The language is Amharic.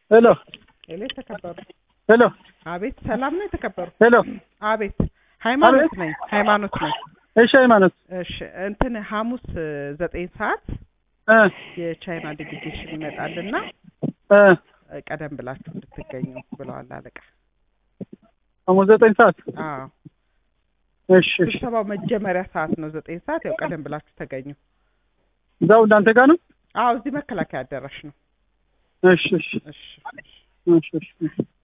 ሄሎ ሄሎ የተከበሩ ሄሎ አቤት ሰላም ነው የተከበሩ ሄሎ አቤት ሃይማኖት አቤት። ነኝ ሃይማኖት ነኝ እሺ ሃይማኖት እሺ እንትን ሐሙስ እ፣ ዘጠኝ ሰዓት እ የቻይና ዴሊጌሽን ይመጣልና እ እ፣ ቀደም ብላችሁ እንድትገኙ ብለዋል አለቃ ሐሙስ ዘጠኝ ሰዓት አዎ እሺ እሺ ስብሰባው መጀመሪያ ሰዓት ነው ዘጠኝ ሰዓት ያው ቀደም ብላችሁ ተገኙ እዛው እናንተ ጋር ነው አዎ እዚህ መከላከያ አዳራሽ ነው እሺ እሺ እሺ እሺ እሺ እሺ